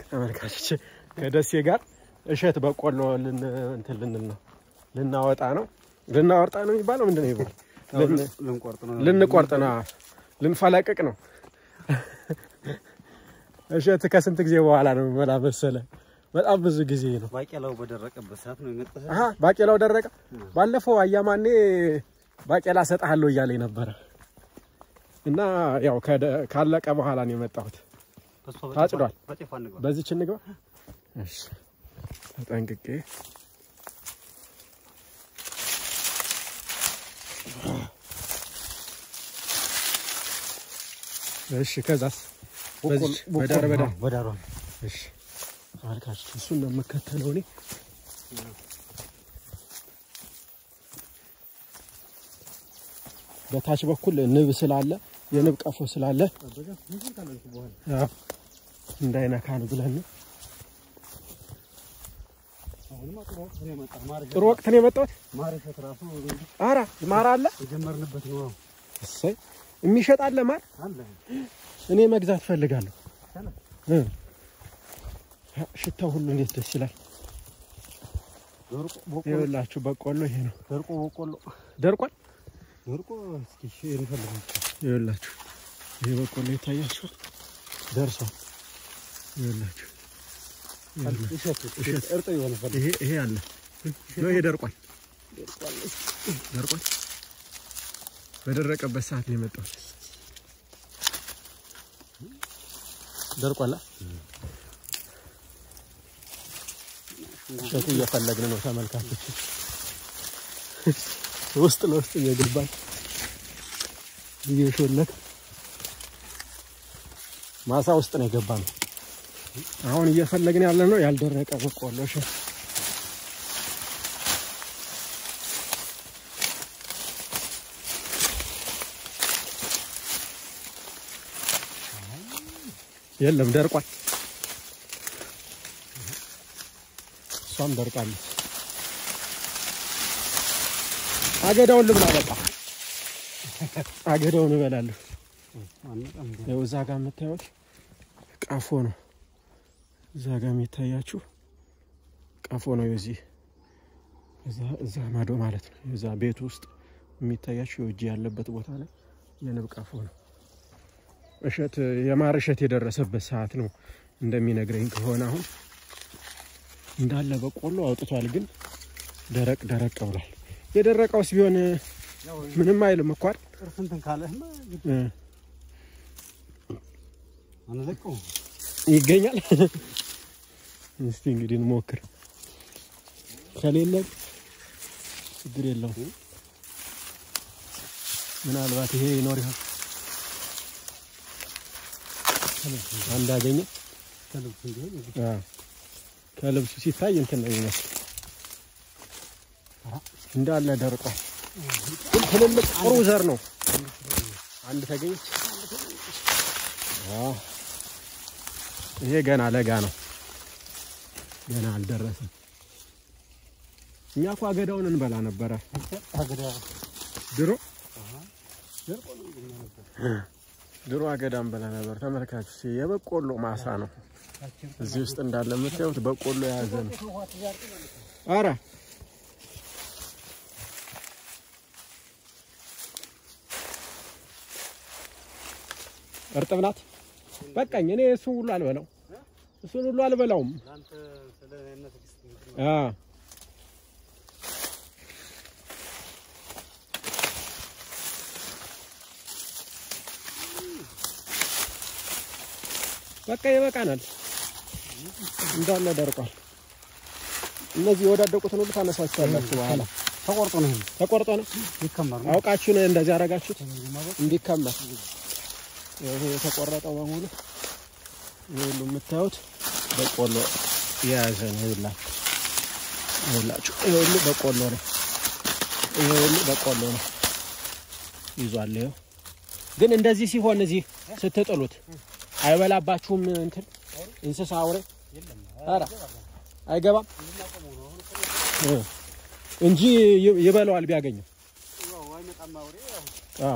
ተመልካቾች ከደሴ ጋር እሸት በቆሎ ልን እንትን ልንል ነው ልናወጣ ነው ልናወጣ ነው የሚባለው ምንድን ነው ይባል ልን- ልንቆርጥ ነው። ልንቆርጥ ነው ልንፈለቅቅ ነው። እሸት ከስንት ጊዜ በኋላ ነው የሚበላ መሰለ? በጣም ብዙ ጊዜ ነው። ባቄላው በደረቀበት ሰዓት ነው የመጣ አሀ ባቄላው ደረቀ። ባለፈው አያማኔ ባቄላ ሰጥሃለሁ እያለኝ ነበረ እና ያው ከደ- ካለቀ በኋላ ነው የመጣሁት። ታጭዷል። በጤፍ አንግባ። በዚች እንግባ። እሺ ተጠንቅቄ እሺ ከዛስ በዚች በዳር በዳር በዳሯ እሺ ተመልካቾች እሱን ነው የምከተለው እኔ በታች በኩል ንብ ስላለ የንብ ቀፎ ስላለ አዎ፣ እንዳይነካን ብለን ነው። አሁንማ ጥሩ ወቅት ነው የመጣ። ማር ጥሩ ወቅት ነው የመጣሁት። ማር እሸት ራሱ አራ ማር አለ የጀመርንበት ነው እሰይ የሚሸጥ አለ ማር አለ። እኔ መግዛት ፈልጋለሁ ይቻላል። እ ሽታው ሁሉ እንዴት ደስ ይላል። ደርቆ በቆሎ ይኸውላችሁ በቆሎ ይሄ ነው ደርቆ በቆሎ ደርቋል። ደርቆ እስኪ እሺ እንፈልግ ይኸውላችሁ ይሄ በቆሎ ይታያችሁ ደርሷል። ይኸውላችሁ እሸት እሸት እርጥብ የሆነ ፈልግ ይሄ ይሄ አለ ነው ይሄ ደርቋል ደርቋል። በደረቀበት ሰዓት ነው የመጣሁት። ደርቋል። አ? እሸቱ እየፈለግን ነው ተመልካቾች፣ ውስጥ ለውስጥ እየገባን እየሾለክ ማሳ ውስጥ ነው የገባ ነው። አሁን እየፈለግን ያለ ነው ያልደረቀ በቆሎ እሸት የለም ደርቋል። እሷም ደርቃለች። አገዳውን ልብላ በቃ አገዳውን እበላለሁ። አንቀም ያው እዛ ጋር የምታዩት ቀፎ ነው። እዛ ጋር የሚታያችሁ ቀፎ ነው። የዚህ እዛ እዛ ማዶ ማለት ነው። የዛ ቤት ውስጥ የሚታያችሁ የውጅ ያለበት ቦታ ላይ የንብ ቀፎ ነው። እሸት የማር እሸት የደረሰበት ሰዓት ነው እንደሚነግረኝ ከሆነ አሁን እንዳለ በቆሎ አውጥቷል፣ ግን ደረቅ ደረቅ ብሏል። የደረቀውስ ቢሆን ያው ምንም አይልም እኮ አይደል? ጥርስ እንትን ካለህማ እ አንለቀው ይገኛል። እስቲ እንግዲህ እንሞክር። ከሌለ ችግር የለውም። ምናልባት ይሄ ይኖር ይሆን አንድ አገኘ። ከልብስ እንዲሆን አዎ፣ ከልብሱ ሲታይ እንትን ነው የሚመስል እንዳለ ደርቋል። ግን ትልልቅ ጥሩ ዘር ነው። አንድ ተገኘች። አዎ፣ ይሄ ገና ለጋ ነው፣ ገና አልደረሰም። እኛ እኮ አገዳውን እንበላ ነበረ አገዳ ድሮ ደርቆ ነው እንግዲህ ነበር ድሮ አገዳ እንበላ ነበር። ተመልካቹ የበቆሎ ማሳ ነው እዚህ ውስጥ እንዳለ የምታዩት በቆሎ የያዘ ነው። አረ እርጥብ ናት። በቃኝ። እኔ እሱን ሁሉ አልበላው እሱን ሁሉ አልበላውም። ለአንተ ስለ እነ ትዕግስት እንትን አ በቃ ይበቃናል። እንዳለ ደርቋል። እነዚህ የወዳደቁትን ሁሉ ታነሳችኋላችሁ በኋላ። ተቆርጦ ነው ይሄ ተቆርጦ ነው ይከመር ነው አውቃችሁ ነው እንደዚህ ያደረጋችሁት ማለት እንዲከመር። ይሄ የተቆረጠው በሙሉ ይሄ ሁሉ የምታዩት በቆሎ የያዘ ነው። ይኸውላችሁ ይኸውላችሁ ይሄ ሁሉ በቆሎ ነው። ይሄ ሁሉ በቆሎ ነው ይዟል። ይኸው ግን እንደዚህ ሲሆን እዚህ ስትጥሉት አይበላባችሁም? እንትን እንስሳ አውሬ ኧረ አይገባም እ እንጂ ይ- ይበላዋል ቢያገኘው። አዎ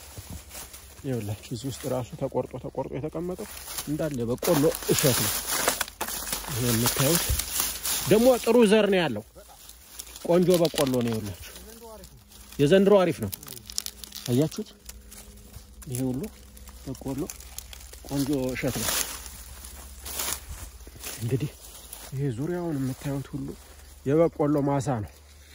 ይኸውላችሁ እዚህ ውስጥ ራሱ ተቆርጦ ተቆርጦ የተቀመጠው እንዳለ በቆሎ እሸት ነው። ይሄ የምታዩት ደግሞ ጥሩ ዘር ነው ያለው። ቆንጆ በቆሎ ነው ይኸውላችሁ። የዘንድሮ አሪፍ ነው። አያችሁት? ይሄ ሁሉ በቆሎ ቆንጆ እሸት ነው። እንግዲህ ይሄ ዙሪያውን የምታዩት ሁሉ የበቆሎ ማሳ ነው።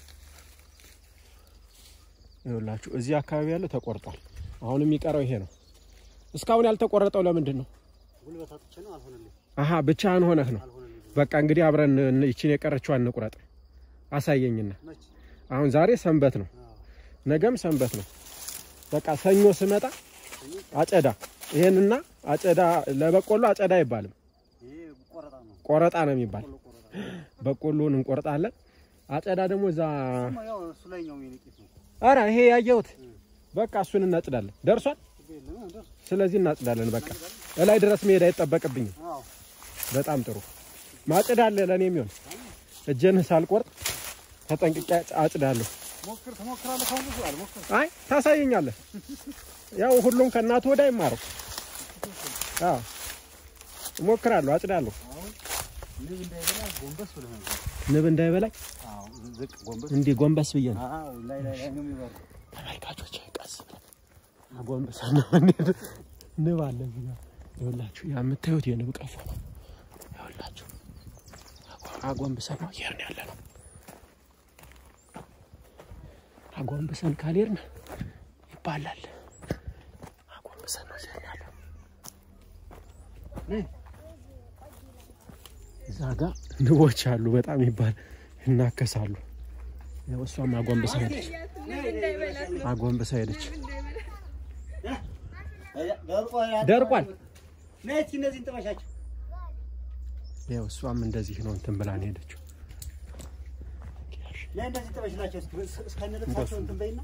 ይኸውላችሁ እዚህ አካባቢ ያለው ተቆርጧል። አሁን የሚቀረው ይሄ ነው። እስካሁን ያልተቆረጠው ለምንድን ነው? ጉልበት አጥቼ ነው አልሆነልኝ አሀ ብቻህን ሆነህ ነው። አልሆነልኝ በቃ እንግዲህ አብረን እን- ይችን የቀረችዋን እንቁረጥ። አሳየኝና መች አሁን ዛሬ ሰንበት ነው፣ ነገም ሰንበት ነው። በቃ ሰኞ ስመጣ አጨዳ ይሄንና አጨዳ ለበቆሎ አጨዳ አይባልም፣ ይሄ ቆረጣ ነው ቆረጣ ነው የሚባል። ቆሎ ቆረጣ በቆሎን እንቆርጣለን። አጨዳ ደግሞ እዛ ነው ያው እሱ ላይ ነው የሚነቂት ነው አረ ይሄ ያየሁት በቃ እሱን እናጭዳለን። ደርሷል። ችግር የለም ደርስ ስለዚህ እናጭዳለን። በቃ እላይ ድረስ መሄድ አይጠበቅብኝም። አዎ በጣም ጥሩ ማጭድ አለ ለእኔ የሚሆን እጄን ሳልቆርጥ ተጠንቅቄ አጭዳለሁ። ሞክር ትሞክራለህ ካሁን ብዙ አልሞክር አይ ታሳየኛለህ። ያው ሁሉም ከእናቱ ወደ አይማረው። አዎ እሞክራለሁ፣ አጭዳለሁ። አሁን ንብ እንዳይበላ ጎንበስ ብለህ ነው ንብ እንዳይበላኝ አዎ ዝቅ ጎንበስ እንዲህ ጎንበስ ብዬ ነው። አዎ ላይ ላይ ላይ ነው የሚበላው ተመልካቾች ቀስ ብለን አጎንብሰን ነው የምንሄድ። ንብ አለ እዚህ ጋር ይኸውላችሁ፣ ያ የምታዩት የንብ ቀፎ ነው። ይኸውላችሁ አጎ- አጎንብሰን ነው እየሄድን ያለ ነው። አጎንብሰን ካልሄድን ይባላል። አጎንብሰን ነው እየሄድን ያለ ነው። እዛ ጋ ንቦች አሉ፣ በጣም ይባል ይናከሳሉ። ያው እሷም አጎንብሳ ሄደች፣ አጎንብሳ ሄደች። ደርቋል። ነች እነዚህን ጥበሻቸው ያው እሷም እንደዚህ ነው እንትን ብላ ነው ሄደችው። ነይ እንደዚህ ጥበሽላቸው እስከነ ልብሳቸው እንትን በይና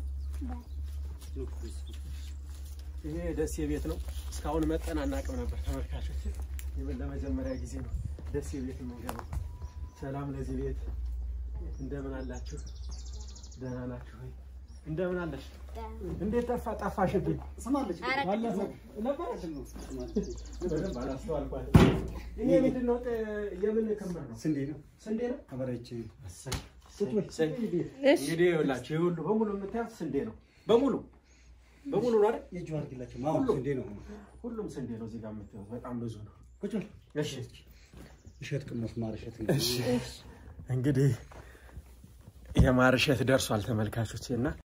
ይሄ ደሴ ቤት ነው። እስካሁን መጠን አናውቅም ነበር ተመልካቾች። ይህን ለመጀመሪያ ጊዜ ነው ደሴ ቤት የምንገባው። ሰላም ለዚህ ቤት። እንደምን አላችሁ? ደህና ናችሁ ወይ? እንደምን አለሽ? እንዴት ጠፋ ጠፋሽብኝ? ስማለች ባለፈው ነበረች? በደንብ አላስተዋልኳትም። ይሄ ምንድን ነው? የምን ክምር ነው? ስንዴ ነው ስንዴ ነው? አበራይቼ እንግዲህ ይኸውላችሁ ይህ ሁሉ በሙሉ የምታዩት ስንዴ ነው። በሙሉ በሙሉ ነው አይደል? የእጁ አድርጊላቸው አዎ ስንዴ ነው ሁሉም ስንዴ ነው። እዚህ ጋር የምታዩት በጣም ብዙ ነው። ቁጭ በል እሺ እሸት ቅመስ ማር እሸት እንግዲህ የማር እሸት ደርሷል ተመልካቾቼ እና